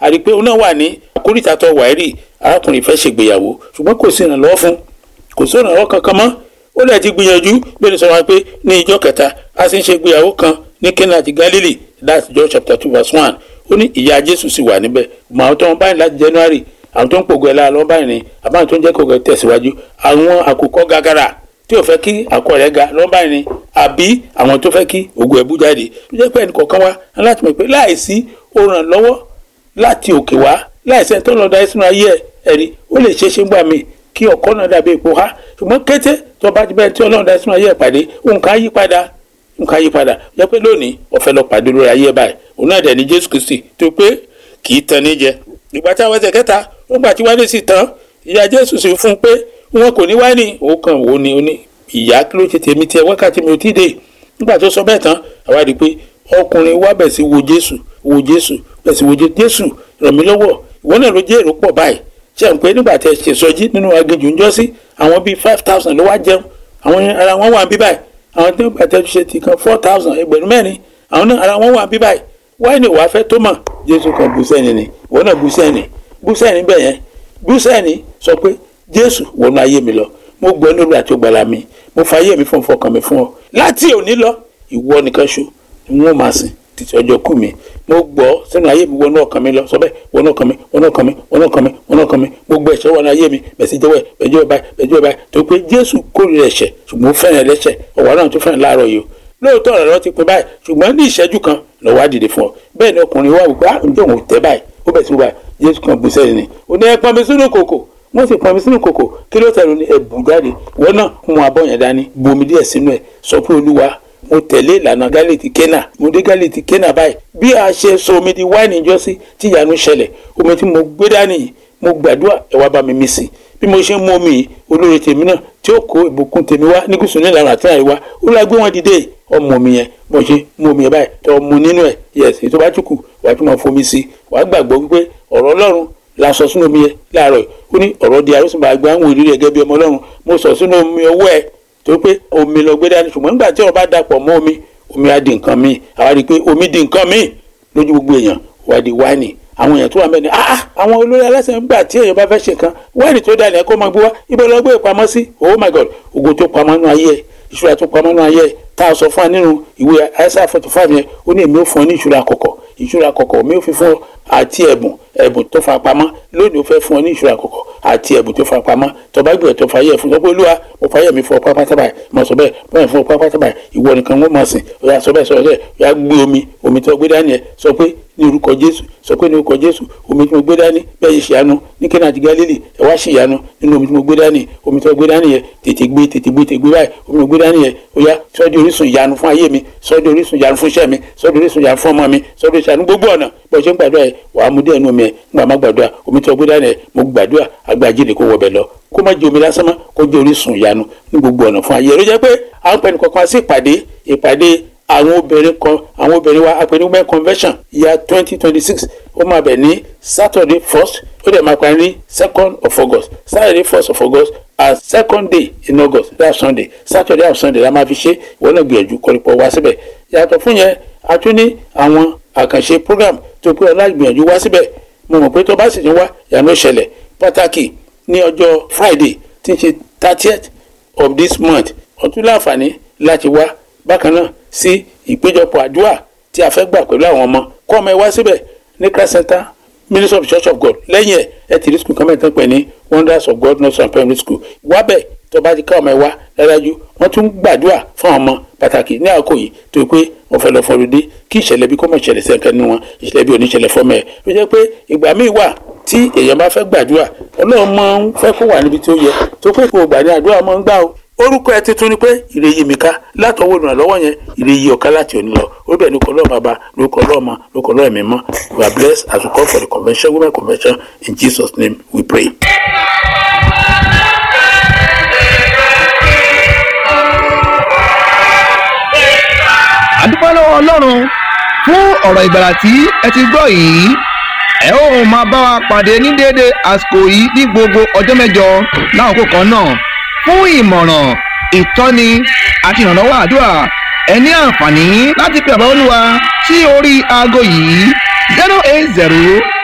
àti pé òun náà wà ní àkóríta tó wà rí arákùnrin fẹ́ ṣègbéyàwó ṣùgbọ́n kò sí ìrànlọ́wọ́ fún kò sí ìrànlọ́wọ́ kankan mọ́ ó lè ti gbìyànjú bí ó sọ wọn pé ní ìjọ kẹta a sì ń ṣègbéyàwó kan ní Cana àti Galilee that's John chapter two verse one ó ní ìyá Jésù sì wà níbẹ̀ mọ àwọn tó ń báyìí láti January àwọn tó ń pògùn ẹ̀ lára lọ́wọ́ báyìí ni àbáwọn tó ń jẹ́ kògùn ẹ̀ tẹ̀síwájú àwọn àkùkọ gàgàrà tí ò fẹ́ kí àkọ rẹ̀ ga lọ́wọ́ báyìí ni àbí àwọn tó fẹ́ kí ògùn ẹ̀ bú jáde tó jẹ́ pé ẹnì kọ̀ọ̀kan wá láti mọ̀ pé láìsí òrànlọ́wọ́ láti òkè wá láìsí ẹni tó lọ da ẹsùn ayé ẹ ẹ̀rí ó lè ṣeé ṣe ń gbà mí kí ọkọ náà dàbí epo ha ṣùgbọ́n kété tó bá ti bẹ́ẹ̀ tí ọlọ́run da ẹsùn ayé ẹ pàdé nǹkan yí padà nǹkan yí padà jẹ́ pé lónìí ọ̀fẹ́ lọ pàdé lórí ayé ẹ báyìí òun náà dẹ̀ ní Jésù Kristi tó pé kì í tan ní jẹ ìgbà tí àwọn ẹsẹ̀ kẹta ó gbà tí wálé sì tán ìyá Jésù sì fún un pé wọn kò ní wá ní òun kan òun ni òní ìyá kí ló ṣe tèmi tiẹ̀ wákàtí mi ò tí ì dé nígbà tó sọ bẹ́ẹ̀ tán àwa rí i pé ọkùnrin wa bẹ̀ sí wo Jésù wo Jésù bẹ̀ sí wo Jésù ràn mí lọ́wọ́ ìwọ náà ló jẹ́ èrò pọ̀ báyìí ṣe ń pé nígbà tẹ ṣe sọjí nínú aginjù ńjọ́ sí àwọn bíi five thousand ló wá jẹun àwọn ara wọn wà bí báyìí àwọn tó nígbà tẹ ṣe ti kan four thousand ẹgbẹ̀rún mẹ́rin àwọn náà ara wọn wà bí báyìí wáyé ni wàá fẹ́ tó mọ̀ Jésù kan bú sẹ́ni ni ìwọ náà bú sẹ́ni bú sẹ́ni bẹ́ẹ̀ yẹn bú sẹ́ni sọ pé Jésù wọnú ayé mi lọ mo gbọ́ nílùú àti ògbàlà mi mo fa ayé mi fún fọkàn mi fún ọ láti òní lọ ìwọ nìkan ṣo ni wọn máa sìn títí ọjọ́ kú mi mo gbọ́ sínú ayé mi wọnú ọkàn mi lọ sọ bẹ́ẹ̀ wọnú ọkàn mi wọnú ọkàn mi wọnú ọkàn mi wọnú ọkàn mi gbogbo ẹ̀ṣẹ̀ wọnú ayé mi bẹ̀sí jẹ́wọ́ ẹ̀ bẹ̀jọ́ báyìí bẹ̀jọ́ báyìí tó pé Jésù kórìíra ẹ̀ṣẹ̀ ṣùgbọ́n ó fẹ́ràn ẹlẹ́ṣẹ̀ ọ̀wá náà tó fẹ́ràn láàárọ̀ yìí o lóòótọ́ ọ̀rọ̀ lọ́ọ́ ti pin báyìí ṣùgbọ́n ní ìṣẹ́jú kan lọ́wọ́ á dìde fún ọ bẹ́ẹ̀ ni ọkùnrin wa wípé ah ǹjẹ́ òun tẹ́ báyìí ó bẹ̀ sí wípé Jésù kan bù sẹ́yìn ni ò ní ẹ pọn mi sínú kòkò wọ́n sì pọn mi sínú kòkò kí ló tẹ̀lé ní ẹ̀bùn jáde wọ́n náà mú abọ́ yẹn dání bomi díẹ̀ sínú ẹ̀ sọ pé olúwa mo tẹ̀lé ìlànà gálíìtì kẹ́nà mo dé gálíìtì kẹ́nà báyìí bí a ṣe sọ omi di wáìnì ìjọsí tí ìyanu ṣẹlẹ̀ omi tí mo gbé dání yìí mo gbàdúrà ẹ wá bá mi mí sí bí mo ṣe ń mú omi yìí olórí tèmi náà tí ó kó ìbùkún tèmi wá ní gúúsù nílànà àti àríwá ó lọ gbé wọn dìde ọmọ omi yẹn bó ṣe mú omi yẹn báyìí tó mu nínú ẹ yẹsì tó bá túkù wàá tún máa fomi sí wàá gbàgbọ́ wípé ọ̀rọ̀ ọlọ́run la sọ sínú omi yẹn láàárọ̀ ó ní ọ̀rọ̀ di àrùsùnbà àgbà àwọn ìrírí ẹ̀gẹ́ bí ọmọ ọlọ́run mo sọ sínú omi ọwọ́ ẹ̀ tó pé omi lọ gbé dání ṣùgbọ́n nígbà tí ọ̀rọ̀ bá dàpọ̀ mọ́ omi omi á di nǹkan míì àwa rí i pé omi di nǹkan míì lójú gbogbo èèyàn wá di wáìnì àwọn èèyàn tó wà mẹ́ni ah àwọn olórí aláṣẹ nígbà tí èèyàn bá fẹ́ ṣe kan wáìnì tó dalẹ̀ kó máa gbé wá ibẹ̀ lọ gbé ìpamọ́ sí oh my god ògo tó pamọ́ nínú ayé ẹ̀ ìṣúra tó pamọ́ nínú ayé ẹ̀ tá a sọ fún wa nínú ìwé Isaiah forty five yẹn ó ní èmi ò fún ọ ní ìṣúra kọ̀kọ̀ ìṣúra kọ̀kọ̀ mi ò fi fún ọ àti ẹ̀bùn ẹ̀bùn tó fa pamọ́ lónìí ó fẹ́ fún ọ ní ìṣúra kọ̀kọ̀ àti ẹ̀bùn tó fa pamọ́ tọba gbìyànjú tó fa yẹ fún sọ pé olúwa mo fa yẹ mi fún ọ pápátá báyìí mo sọ bẹ́ẹ̀ mo yẹ fún ọ pápátá báyìí ìwọ nìkan wọ́n mọ̀ sìn ó yà sọ bẹ́ẹ̀ sọ bẹ́ẹ̀ ó yà gbé omi omi tó gbé dání ẹ sọ pé ní orúkọ jésù sọ pé ní orúkọ jésù omi tí mo gbé dání bẹ́ẹ̀ yìí ṣìyanu ní Kánà àti Gálílì ẹ wá ṣìyanu nínú omi tí mo gbé dání omi tí mo gbé dání yẹ tètè gbé tètè gbé tètè gbé báyìí omi mo gbé dání yẹ ó yá sọ di orísun ìyanu fún ayé mi sọ di orísun ìyanu fún iṣẹ́ mi sọ di orísun ìyanu fún ọmọ mi sọ di ìṣàánú gbogbo ọ̀nà bó ṣe ń gbàdúrà yẹ wàá mú díẹ̀ nú omi ẹ nígbà má gbàdúrà omi tí mo gbé dání yẹ mo gbàdúrà agbájídé kó wọbẹ̀ lọ kó má jẹ omi lásán mọ́ kó jẹ orísun ìyanu ní gbogbo ọ̀nà fún ayé rẹ jẹ́ pé à ń pẹ́ni kankan sí ìpàdé ìpàdé àwọn obìnrin kan àwọn obìnrin wa apẹnugbẹ́ convention ìyá twenty twenty six ó máa bẹ̀ ní saturday first ó dẹ̀ máa parí ní second of august saturday first of august and second day in august that's sunday saturday and sunday la máa fi ṣe ìwọ náà gbìyànjú kọ́rípọ̀ wá síbẹ̀ yàtọ̀ fún yẹn a tún ní àwọn àkànṣe program tó pé ọlá gbìyànjú wá síbẹ̀ mo mọ̀ pé tó bá sì ní wá ìyànà ìṣẹ̀lẹ̀ pàtàkì ní ọjọ́ friday tí ń ṣe thirtieth of this month ọtún láǹfààní láti wá bákan náà sí ìpéjọpọ̀ àdúrà tí a fẹ́ gbà pẹ̀lú àwọn ọmọ kọ́ ọmọ ẹ wá síbẹ̀ ní christ center ministry of the church of god lẹ́yìn ẹ̀ ẹ ti rí school kan mẹ́ta pẹ̀ ní wonders of god nursery primary school wábẹ̀ tó bá ti ká ọmọ ẹ wá dájú wọ́n tún gbàdúrà fún ọmọ pàtàkì ní àkókò yìí tó pé wọ́n fẹ́ lọ fọlùdé kí ìṣẹ̀lẹ̀ bí kò mọ̀ ìṣẹ̀lẹ̀ sẹ́ńkẹ́ nínú wọn ìṣẹ̀lẹ̀ bí oníṣẹ̀lẹ̀ fọ́mọ ẹ̀ ló jẹ́ pé ìgbà míì wà tí èèyàn bá fẹ́ gbàdúrà ọlọ́run máa ń fẹ́ kó wà níbi tó yẹ tó pé kò gbà ní àdúrà máa ń gbà o orúkọ ẹ tuntun ni pé ìrèyí mi ká látọwọ́ ìrànlọ́wọ́ yẹn ìrèyí ọ̀ká láti òní lọ orí bẹ́ẹ̀ ni kọ́ lọ́ọ̀ bàbá lórúkọ lọ́ọ̀ mọ lórúkọ lọ́ọ̀ ẹ̀mí mọ́ we are blessed as we come for the convention women convention in Jesus name we pray. àdúpẹ́ lọ́wọ́ ọlọ́run fún ọ̀rọ̀ ìgbàlà tí ẹ ti gbọ́ yìí ẹ ó máa bá wa pàdé ní déédé àsìkò yìí ní gbogbo ọjọ́ mẹ́jọ láàkókò kan náà fún ìmọ̀ràn ìtọ́ni àti ìrànlọ́wọ́ àdúrà ẹ ní àǹfààní láti pe àbá olúwa sí orí aago yìí zero eight zero